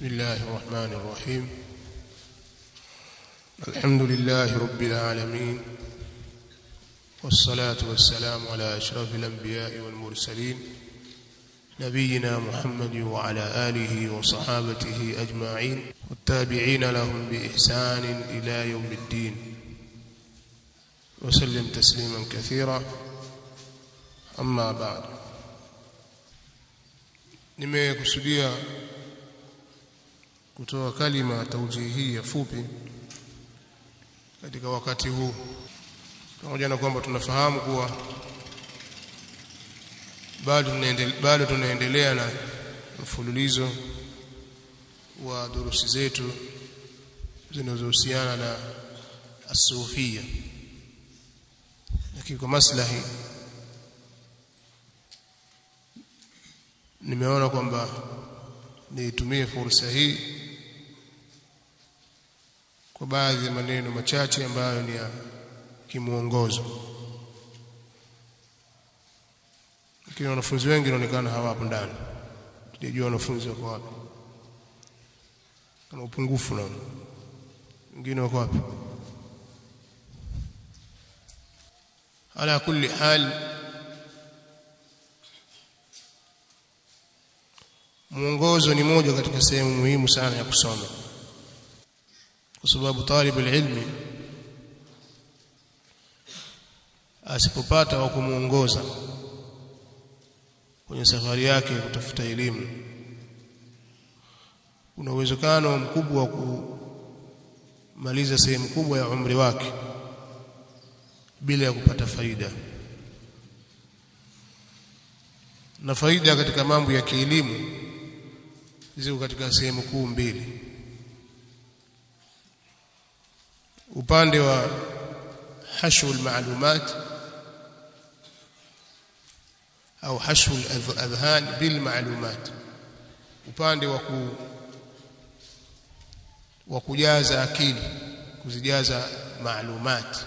بسم الله الرحمن الرحيم الحمد لله رب العالمين والصلاة والسلام على أشرف الأنبياء والمرسلين نبينا محمد وعلى آله وصحابته أجمعين والتابعين لهم بإحسان إلى يوم الدين وسلم تسليما كثيرا أما بعد nimekusudia kutoa kalima taujihi ya fupi katika wakati huu pamoja na kwamba tunafahamu kuwa bado tunaendelea bado tunaendelea na mfululizo wa durusi zetu zinazohusiana na asufia lakini kwa maslahi nimeona kwamba niitumie fursa hii kwa baadhi ya maneno machache ambayo ni ya kimuongozo lakini wanafunzi wengi inaonekana hawapo ndani sijajua wanafunzi wako wapi kuna upungufu na wengine wako wapi ala kulli hal mwongozo ni moja katika sehemu muhimu sana ya kusoma kwa sababu talib ilmi asipopata wa kumuongoza kwenye safari yake ya kutafuta elimu kuna uwezekano mkubwa wa kumaliza sehemu kubwa ya umri wake bila ya kupata faida na faida katika mambo ya kielimu ziko katika sehemu kuu mbili upande wa hashu almalumat au hashu aladhhan bil malumat upande wa ku wa kujaza akili kuzijaza maalumat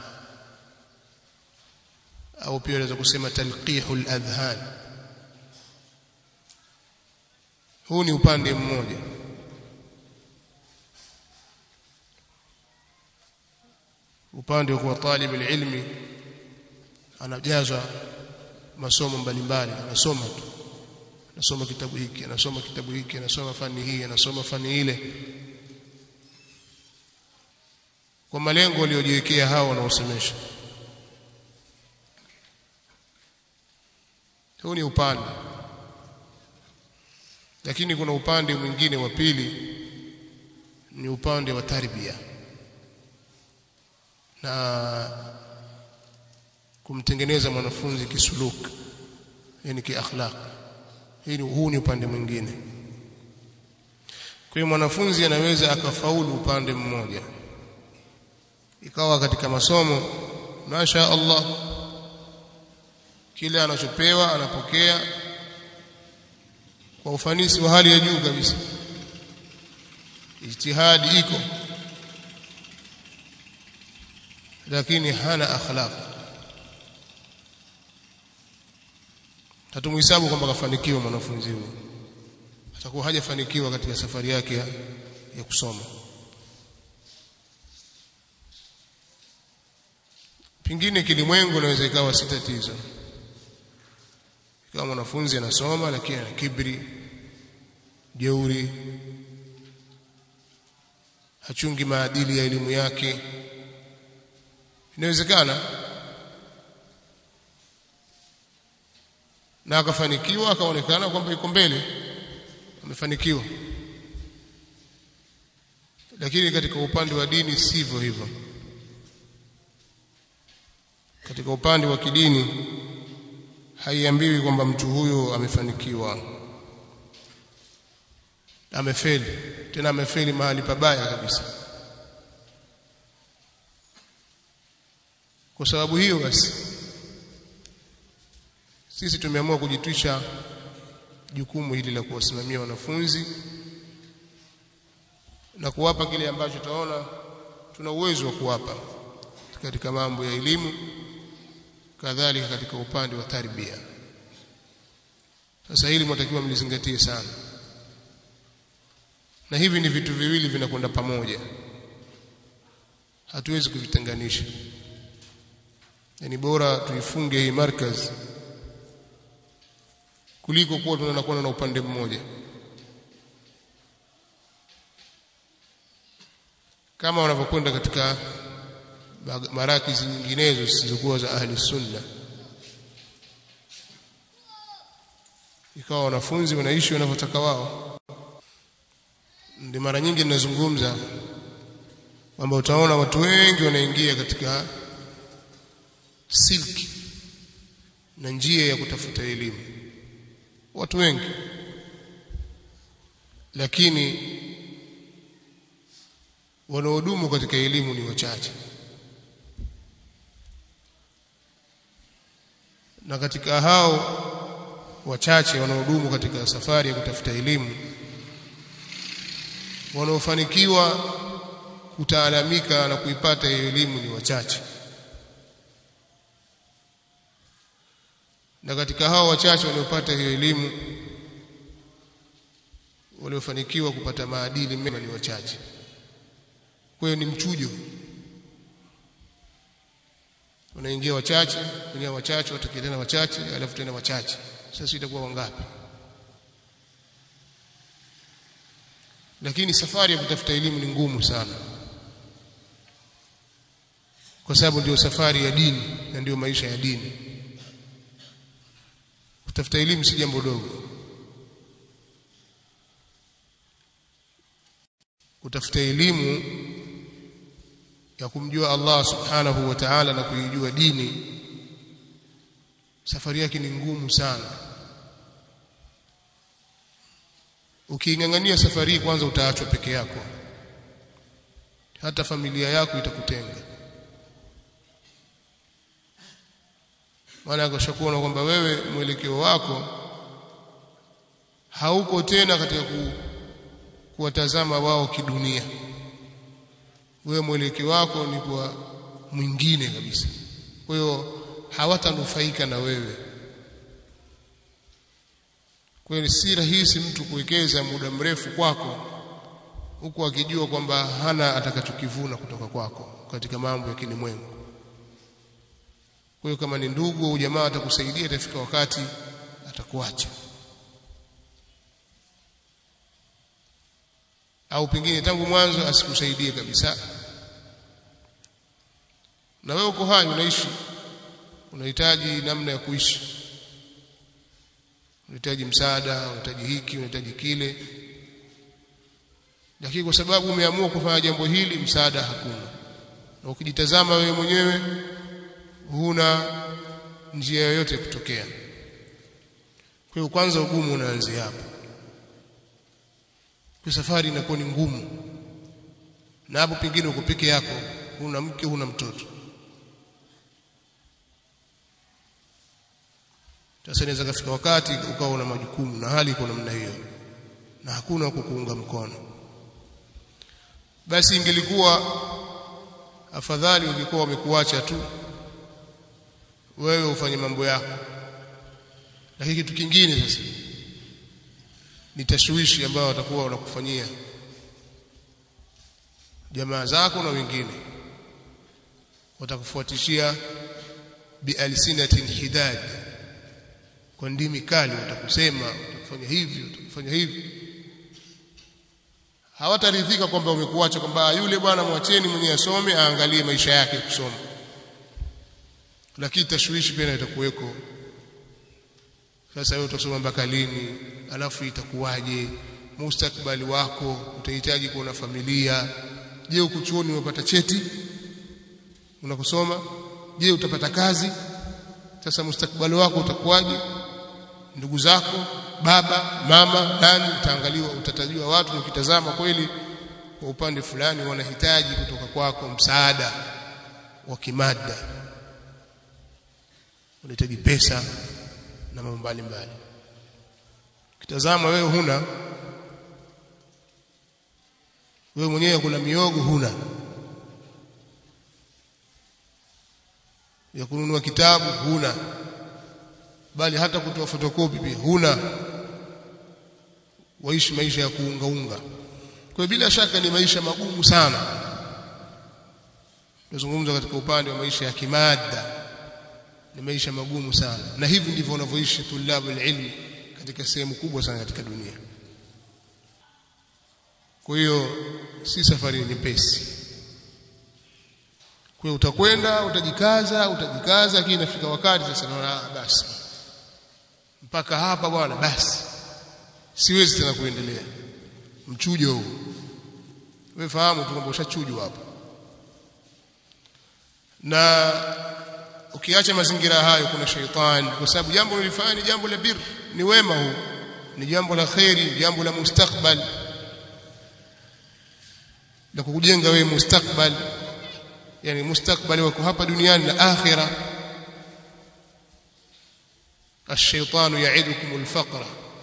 au pia unaweza kusema talqihul adhhan huu ni upande mmoja upande wa kuwa talib ilmi anajazwa masomo mbalimbali anasoma tu anasoma kitabu hiki anasoma kitabu hiki anasoma fani hii anasoma fani ile kwa malengo waliojiwekea hao wanaosomesha huu ni upande lakini kuna upande mwingine wa pili ni upande wa tarbia na kumtengeneza mwanafunzi kisuluk yani kiakhlaq hii huu ni upande mwingine kwa hiyo mwanafunzi anaweza akafaulu upande mmoja ikawa katika masomo masha Allah kile anachopewa anapokea kwa ufanisi wa hali ya juu kabisa ijtihadi iko lakini hana akhlaq hatumhesabu kwamba kafanikiwa mwanafunzi huyo atakuwa hajafanikiwa katika safari yake ya, ya kusoma pingine kilimwengu inaweza ikawa si tatizo kama mwanafunzi anasoma lakini ana kibri jeuri hachungi maadili ya elimu yake inawezekana na akafanikiwa akaonekana kwamba yuko mbele amefanikiwa lakini katika upande wa dini sivyo hivyo katika upande wa kidini haiambiwi kwamba mtu huyo amefanikiwa amefeli tena amefeli mahali pabaya kabisa kwa sababu hiyo basi sisi tumeamua kujitwisha jukumu hili la kuwasimamia wanafunzi na kuwapa kile ambacho taona tuna uwezo wa kuwapa katika mambo ya elimu kadhalika katika upande wa tarbia sasa hili mnatakiwa mlizingatie sana na hivi ni vitu viwili vinakwenda pamoja hatuwezi kuvitenganisha yani bora tuifunge hii markaz kuliko kuwa tunakwenda na upande mmoja kama wanavyokwenda katika marakizi nyinginezo zisizokuwa za ahli sunna ikawa wanafunzi wanaishi wanavyotaka wao ndio mara nyingi ninazungumza kwamba utaona watu wengi wanaingia katika silki na njia ya kutafuta elimu watu wengi lakini wanaodumu katika elimu ni wachache na katika hao wachache wanaodumu katika safari ya kutafuta elimu wanaofanikiwa kutaalamika na kuipata hiyo elimu ni wachache na katika hao wachache waliopata hiyo elimu waliofanikiwa kupata maadili mema ni wachache kwa hiyo ni mchujo unaingia wachache kuingia wachache watakia tena wachache alafu tena wachache sasa itakuwa wangapi lakini safari ya kutafuta elimu ni ngumu sana kwa sababu ndio safari ya dini na ndio maisha ya dini kutafuta elimu si jambo dogo kutafuta elimu ya kumjua Allah subhanahu wa ta'ala na kuijua dini safari yake ni ngumu sana ukiingangania safari hii kwanza utaachwa peke yako hata familia yako itakutenga maana akashakuona kwamba wewe mwelekeo wako hauko tena katika ku, kuwatazama wao kidunia wewe mwelekeo wako ni kwa mwingine kabisa kwa hiyo hawatanufaika na wewe kweli si rahisi mtu kuwekeza muda mrefu kwako huku akijua kwamba hana atakachokivuna kutoka kwako katika mambo ya kilimwengu kwa hiyo kama ni ndugu au jamaa atakusaidia itafika wakati atakuacha au pengine tangu mwanzo asikusaidie kabisa na wewe uko hai unaishi unahitaji namna ya kuishi unahitaji msaada unahitaji hiki unahitaji kile lakini kwa sababu umeamua kufanya jambo hili msaada hakuna na ukijitazama wewe mwenyewe huna njia yoyote ya kutokea kwa hiyo kwanza ugumu unaanzia hapo kwa safari inakuwa ni ngumu na hapo pengine uko peke yako huna mke huna mtoto sasa inaweza kafika wakati ukawa una majukumu na hali iko namna hiyo na hakuna kukuunga mkono basi ingelikuwa afadhali ungekuwa wamekuacha tu wewe ufanye mambo yako lakini kitu kingine sasa ni tashwishi ambayo watakuwa wanakufanyia jamaa zako na wengine watakufuatishia bialsinatin hidad kwa ndimi kali watakusema watakufanya hivi watakufanya hivi hawataridhika kwamba umekuacha kwamba yule bwana mwacheni mwenye asome aangalie maisha yake kusoma lakini tashwishi pia itakuweko sasa wewe utasoma mpaka lini alafu itakuwaje mustakbali wako utahitaji kuwa na familia je uko chuoni umepata cheti unakusoma je utapata kazi sasa mustakbali wako utakuwaje ndugu zako baba mama nani utaangaliwa utatajua watu na ukitazama kweli kwa upande fulani wanahitaji kutoka kwako msaada wa kimada unahitaji pesa na mambo mbalimbali kitazama wewe huna wewe mwenyewe kuna miogo huna ya kununua kitabu huna bali hata kutoa fotokopi pia huna waishi maisha ya kuungaunga kwa bila shaka ni maisha magumu sana tunazungumza katika upande wa maisha ya kimada ni maisha magumu sana na hivi ndivyo wanavyoishi tulabu ilmi katika sehemu kubwa sana katika dunia kwa hiyo si safari nyepesi kwa hiyo utakwenda utajikaza utajikaza lakini inafika wakati sasa naona basi mpaka hapa bwana basi siwezi tena kuendelea mchujo huu wewe fahamu tu kwamba ushachujwa hapo na ukiacha mazingira hayo kuna sheitani kwa sababu jambo ulilofanya ni jambo la bir ni wema huu ni jambo la khairi jambo la mustakbal na kukujenga wewe mustakbal yani mustakbali wako hapa duniani na akhira الشيطان يعدكم الفقر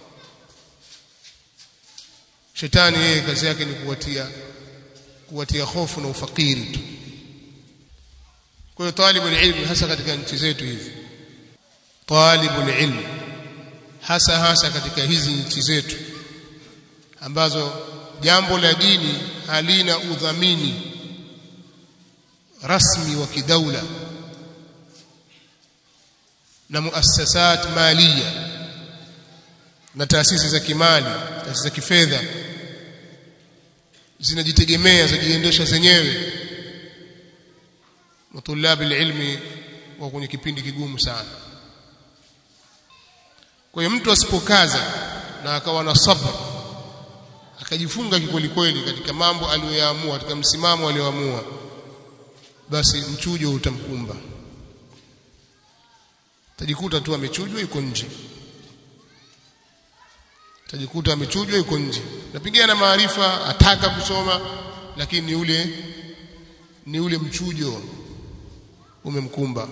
shetani yeye kazi yake ni kuwatia kuwatia hofu na ufakiri tu kwa hiyo talibul ilm hasa katika nchi zetu hizi talibul ilm hasa hasa katika hizi nchi zetu ambazo jambo la dini halina udhamini rasmi wa kidaula na muassasat maliya na taasisi za kimali taasisi za kifedha zinajitegemea zajiendesha zenyewe matulabi ilmi wa kwenye kipindi kigumu sana kwa hiyo mtu asipokaza na akawa na sabr akajifunga kikweli kweli katika mambo aliyoyaamua katika msimamo aliyoamua basi mchujo utamkumba tajikuta tu amechujwa yuko nje tajikuta amechujwa yuko nje napigana na maarifa ataka kusoma lakini ni ule ni ule mchujo umemkumba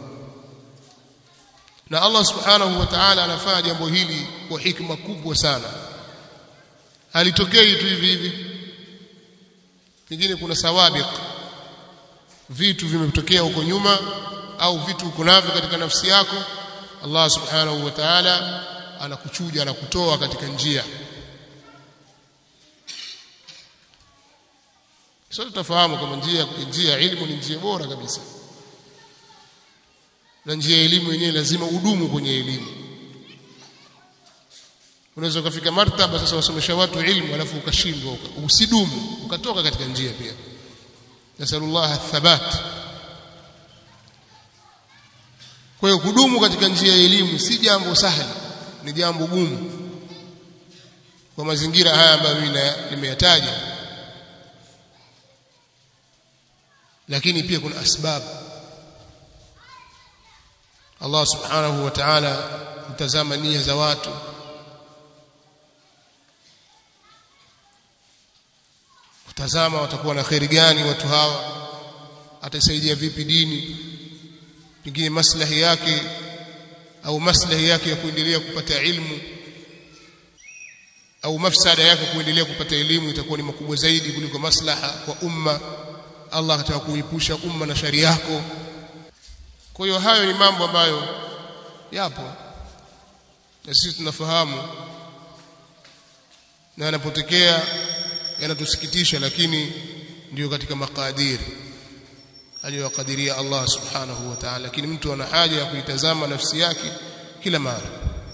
na Allah subhanahu wa ta'ala anafanya jambo hili kwa hikma kubwa sana halitokei tu hivi hivi pengine kuna sawabiq vitu vimetokea huko nyuma au vitu uko navyo katika nafsi yako Allah subhanahu wa ta'ala anakuchuja anakutoa katika njia sote tutafahamu kama njia njia ya elimu ni njia bora kabisa na njia ya elimu yenyewe lazima udumu kwenye elimu unaweza ukafika martaba sasa wasomesha watu ilmu alafu ukashindwa usidumu ukatoka katika njia pia nasallallahu athabat kwa hiyo kudumu katika njia ya elimu si jambo sahali ni jambo gumu kwa mazingira haya ambayo mimi nimeyataja lakini pia kuna asbabu Allah subhanahu wa ta'ala mtazama nia za watu kutazama watakuwa na khairi gani watu hawa atasaidia vipi dini pengine maslahi yake au maslahi yake ya kuendelea kupata ilmu au mafsada yake kuendelea kupata elimu itakuwa ni makubwa zaidi kuliko maslaha kwa umma Allah ataka kuipusha umma na shari yako kwa hiyo hayo ni mambo ambayo yapo na sisi tunafahamu na yanapotokea yanatusikitisha lakini ndiyo katika makadiri aliyokadiria Allah subhanahu wa ta'ala lakini mtu ana haja ya kuitazama nafsi yake kila mara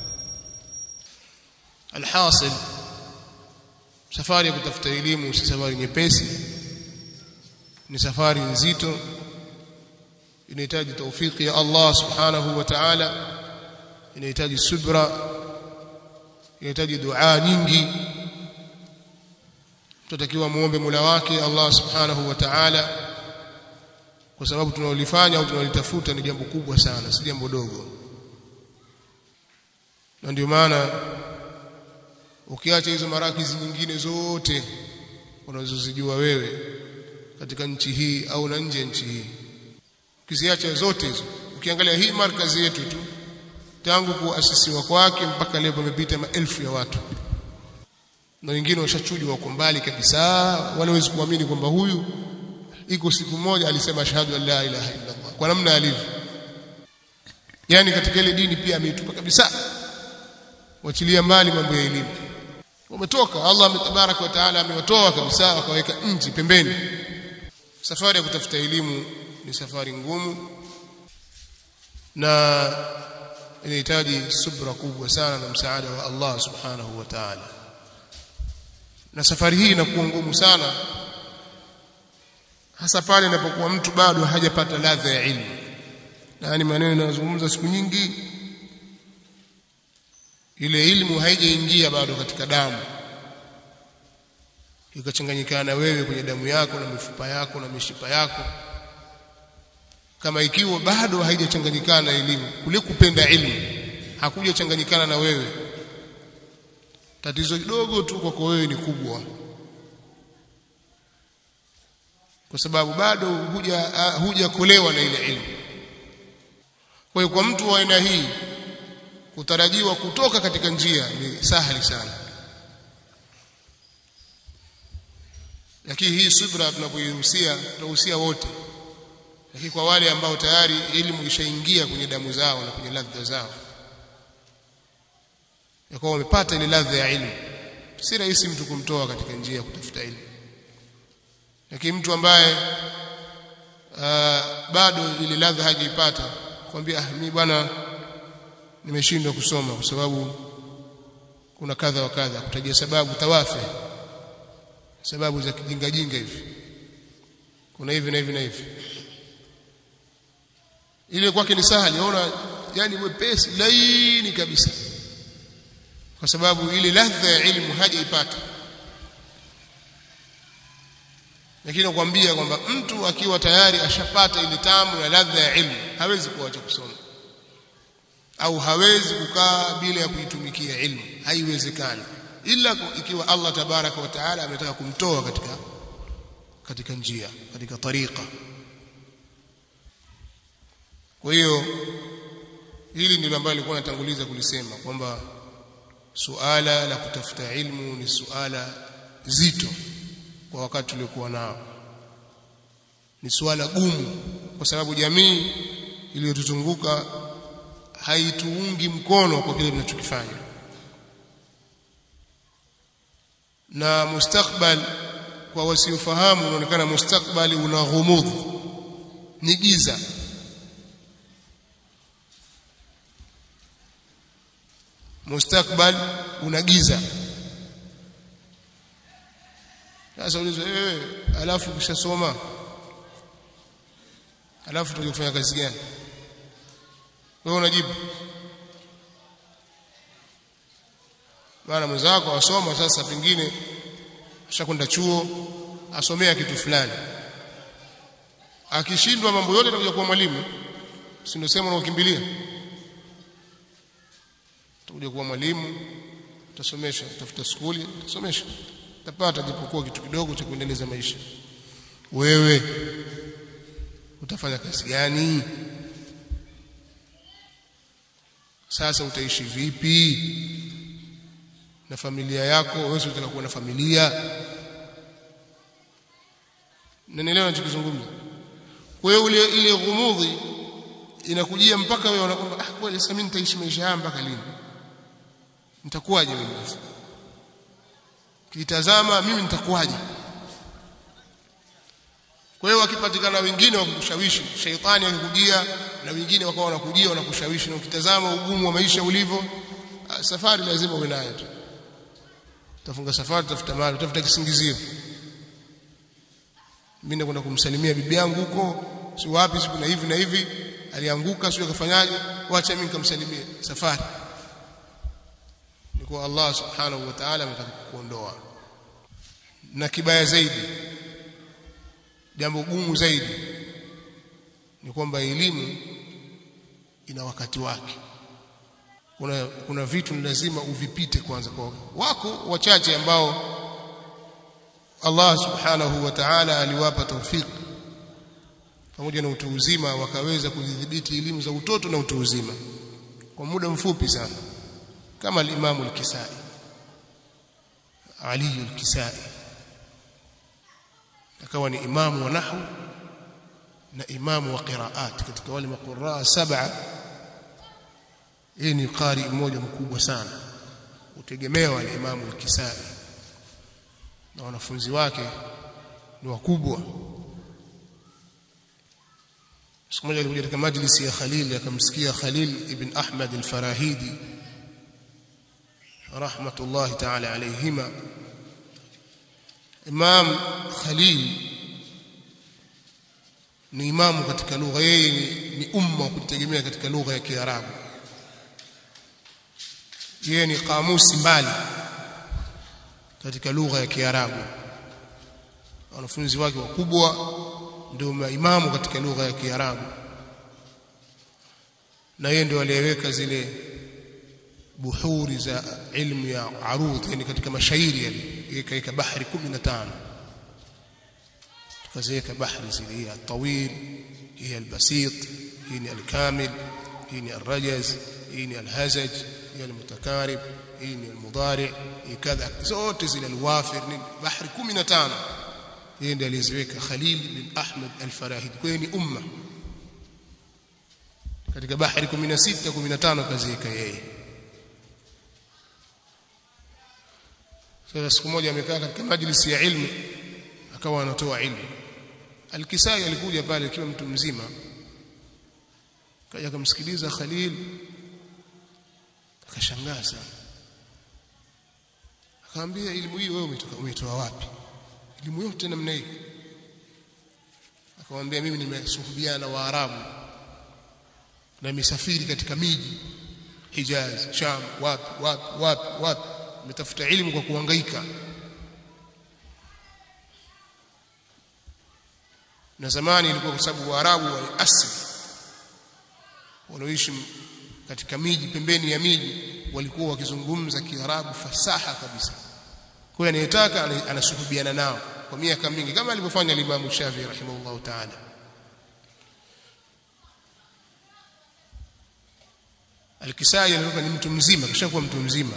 alhasil safari ya kutafuta elimu si safari nyepesi ni safari nzito inahitaji taufiki ya Allah subhanahu wa ta'ala inahitaji subra inahitaji dua nyingi tutakiwa muombe Mola wake Allah subhanahu wa ta'ala kwa sababu tunalolifanya au tunalitafuta ni jambo kubwa sana si jambo dogo na ndio maana ukiacha hizo marakizi nyingine zote unazozijua wewe katika nchi hii au na nje ya nchi hii ukiziacha zote hizo ukiangalia hii markazi yetu tu tangu kuasisiwa kwake mpaka leo pamepita maelfu ya watu na wengine washachujwa wako mbali kabisa wala hawezi kuamini kwamba huyu iko siku moja alisema ashhadu an la ilaha illa Allah kwa namna alivyo yani katika ile dini pia ameitupa kabisa wachilia mbali mambo ya elimu wametoka Allah tabaraka wa taala amewatoa kabisa akaweka nchi pembeni safari ya kutafuta elimu ni safari ngumu na inahitaji subra kubwa sana na msaada wa Allah subhanahu wa ta'ala na safari hii inakuwa ngumu sana hasa pale inapokuwa mtu bado hajapata ladha ya ilmu na ni maneno yanayozungumza siku nyingi ile ilmu haijaingia bado katika damu ikachanganyikana na wewe kwenye damu yako na mifupa yako na mishipa yako kama ikiwa bado haijachanganyikana na elimu kule kupenda ilmu hakujachanganyikana na wewe tatizo kidogo tu kwako wewe ni kubwa kwa sababu bado huja hujakolewa na ile ilmu kwa hiyo kwa mtu wa aina hii kutarajiwa kutoka katika njia ni sahali sana lakini hii subra tunapoihusia tunahusia wote lakini kwa wale ambao tayari elimu ishaingia kwenye damu zao na kwenye ladha zao yakuwa wamepata ile ladha ya ilmu si rahisi mtu kumtoa katika njia ya kutafuta ilmu lakini mtu ambaye uh, bado ile ladha hajaipata kwambia ah mimi bwana nimeshindwa kusoma kwa sababu kuna kadha wa kadha kutajia sababu tawafe sababu za kijinga jinga hivi kuna hivi na hivi na hivi ile kwake ni sahali ona yani mwepesi laini kabisa kwa sababu ile ladha ya ilmu hajaipata lakini nakwambia kwamba mtu akiwa tayari ashapata ile tamu na ladha ya ilmu hawezi kuacha kusoma au hawezi kukaa bila ya kuitumikia ilmu haiwezekani ila ikiwa Allah tabaraka wa taala ametaka kumtoa katika katika njia katika tariqa kwa hiyo hili ndilo ambalo nilikuwa natanguliza kulisema kwamba suala la kutafuta ilmu ni suala zito kwa wakati tuliokuwa nao ni suala gumu kwa sababu jamii iliyotuzunguka haituungi mkono kwa kile tunachokifanya na mustakbal kwa wasiofahamu unaonekana mustakbali una ghumudh ni giza mustakbal una giza sasa ulizwa wewe alafu ukishasoma alafu tutaje kufanya kazi gani wewe unajibu maana mwenzako asoma sasa pengine ashakwenda chuo asomea kitu fulani akishindwa mambo yote atakuja kuwa mwalimu si ndio sema unaokimbilia utakuja kuwa mwalimu utasomesha utafuta skuli utasomesha utapata japokuwa kitu kidogo cha kuendeleza maisha wewe utafanya kazi gani sasa utaishi vipi na familia yako wewe unataka kuwa na familia nanielewa ninachozungumza kwa hiyo ile ile ghumudhi inakujia mpaka wewe unakwamba ah kweli sasa mimi nitaishi maisha haya mpaka lini nitakuwaje mimi sasa kitazama mimi nitakuwaje kwa hiyo wakipatikana wengine wakukushawishi shaitani akikujia na wengine wakawa wanakujia wanakushawishi na ukitazama ugumu wa maisha ulivyo safari lazima uwe nayo tu utafunga safari utafuta mali utafuta kisingizio mimi nakwenda kumsalimia bibi yangu huko si wapi siku na hivi na hivi alianguka sio akafanyaje wacha mimi nikamsalimie safari ni kwa Allah subhanahu wa ta'ala ametaka kuondoa na kibaya zaidi jambo gumu zaidi ni kwamba elimu ina wakati wake kuna kuna vitu ni lazima uvipite kwanza kwa wako wachache ambao Allah subhanahu wa ta'ala aliwapa tawfik pamoja na utu uzima wakaweza kudhibiti elimu za utoto na utu uzima kwa muda mfupi sana kama al-Imam al-Kisai Ali al-Kisai akawa ni imamu wa nahwu na imamu wa qiraat katika wale maquraa saba yeye ni qari mmoja mkubwa sana utegemewa ni imamu al-Kisai na wanafunzi wake ni wakubwa siku moja alikuja katika majlisi ya Khalil akamsikia Khalil ibn Ahmad al-Farahidi rahmatullahi ta'ala alayhima Imam Khalil ni imamu katika lugha yeye ni, ni umma wa kujitegemea katika lugha ya Kiarabu yeye ni kamusi mbali katika lugha ya Kiarabu wanafunzi wake wakubwa ndio maimamu katika lugha ya Kiarabu na yeye ndio aliyeweka zile buhuri za ilmu ya arudh yani katika mashairi yale kaika bahari 15 tukaziweka bahari zile hii tawil hii albasit hii ni alkamil hii ni alrajaz hii ni alhazaj hii almutakarib hii ni almudari hii kadha zote zile alwafir ni bahari 15 yeye ndiye aliziweka Khalil bin Ahmad al-Farahidi kwa ni umma katika bahari 16 15 kaziweka yeye sasa siku moja amekaa katika majlisi ya ilmu akawa anatoa ilmu Al-Kisai alikuja pale akiwa mtu mzima kaja akamsikiliza Khalil akashangaa sana akamwambia elimu hii wewe umetoka umetoa wapi elimu yote namna hii akamwambia mimi nimesuhubiana na Waarabu na nimesafiri katika miji Hijaz Sham wapi wapi wapi wapi nimetafuta elimu kwa kuhangaika na zamani ilikuwa kwa sababu Waarabu wali asili wanaoishi katika miji pembeni ya miji walikuwa wakizungumza Kiarabu fasaha kabisa kwa hiyo anayetaka anasuhubiana nao kwa miaka mingi kama alivyofanya Imam Shafi rahimahullah ta'ala Al-Kisai alikuwa ni mtu mzima kishakuwa mtu mzima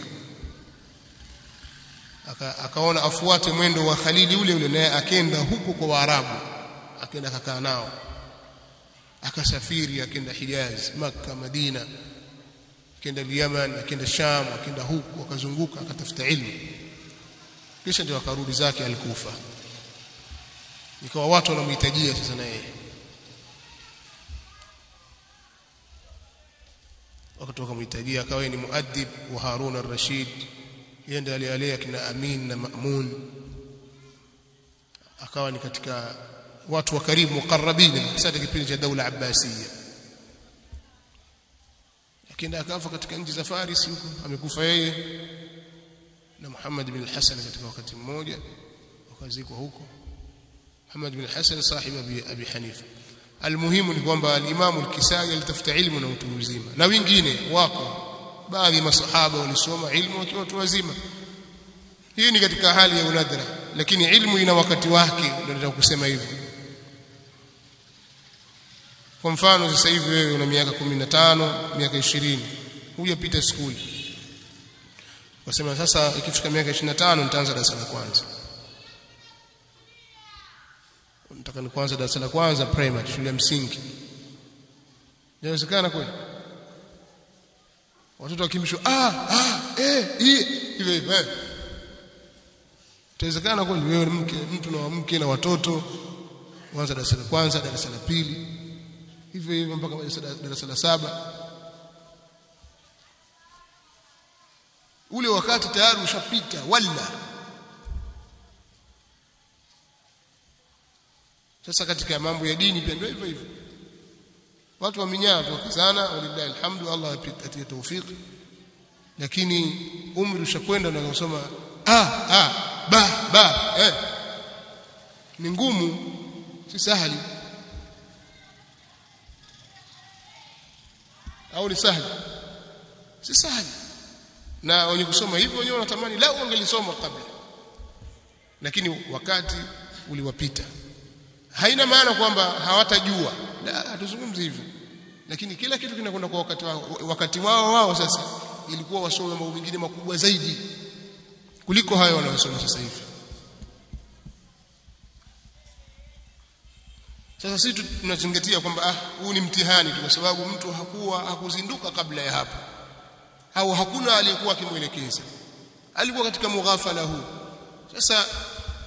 Aka, akaona afuate mwendo wa Khalili ule ule naye akenda huko kwa Waarabu akaenda akakaa nao akasafiri akaenda Hijaz Makka Madina akaenda Yemen akaenda Sham akaenda huku akazunguka akatafuta ilmu kisha ndio akarudi zake alikufa ikawa watu wanamhitajia sasa na yeye wakatoka mhitajia akawa ni muadib wa Harun ar-Rashid yeye ndiye aliyalea kina Amin na Ma'mun akawa ni katika watu wa karibu mukarrabina hasa kipindi cha daula abbasiya lakini akafa katika nchi za Faris huko amekufa yeye na Muhammad bin Hassan katika wakati mmoja wakazikwa huko Muhammad bin Hassan sahibi abi, abi Hanifa almuhimu ni kwamba al-Imam al-Kisai alitafuta ilmu na utu uzima na wengine wako baadhi ya masahaba walisoma ilmu wakiwa watu wazima hii ni katika hali ya unadra lakini ilmu ina wakati wake ndio nataka kusema hivyo kwa mfano sasa hivi wewe una miaka 15 miaka 20 hujapita skuli wasema sasa ikifika miaka 25 nitaanza darasa la kwanza nataka ni kwanza darasa la kwanza primary shule ya msingi inawezekana kweli watoto wakimbishwa ah ah eh hii hivyo hivyo itawezekana kweli wewe mke mtu na mke na watoto kwanza darasa la kwanza darasa la pili hivyo hivyo mpaka darasa la saba ule wakati tayari ushapita wala sasa katika mambo ya dini pia ndio hivyo hivyo watu wa minyaa tukizana walillahi alhamdu Allah atie tawfik lakini umri ushakwenda na kusoma ah ah ba ba eh ni ngumu si sahali au ni sahali si sahali na wenye kusoma hivyo wenyewe wanatamani la wangelisoma kabla lakini wakati uliwapita haina maana kwamba hawatajua la hatuzungumzi hivyo lakini kila kitu kinakwenda kwa wakati wao wakati wao wao sasa ilikuwa wasome mambo mengine makubwa zaidi kuliko hayo wanayosoma sasa hivi sasa sisi tunazingatia kwamba ah huu ni mtihani tu kwa sababu mtu hakuwa hakuzinduka kabla ya hapo au hakuna aliyekuwa akimwelekeza alikuwa katika mughafala huu sasa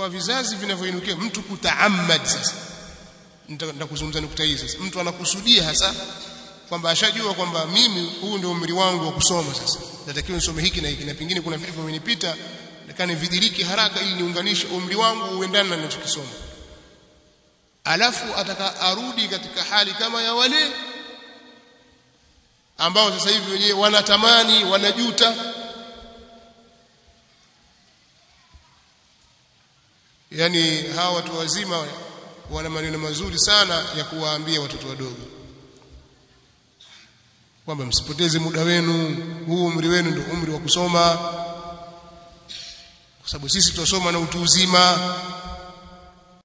kwa vizazi vinavyoinukia mtu kutaammad sasa nitakuzungumza nukta hii sasa mtu anakusudia hasa kwamba ashajua kwamba mimi huu ndio umri wangu wa kusoma sasa natakiwa nisome hiki na hiki na pengine kuna vitu vimenipita nataka vidiriki haraka ili niunganishe umri wangu uendane na ninachokisoma alafu ataka arudi katika hali kama ya wale ambao sasa hivi wenyewe wanatamani wanajuta yani hawa watu wazima wana maneno mazuri sana ya kuwaambia watoto wadogo kwamba msipoteze muda wenu huu umri wenu ndio umri wa kusoma kwa sababu sisi tutasoma na utu uzima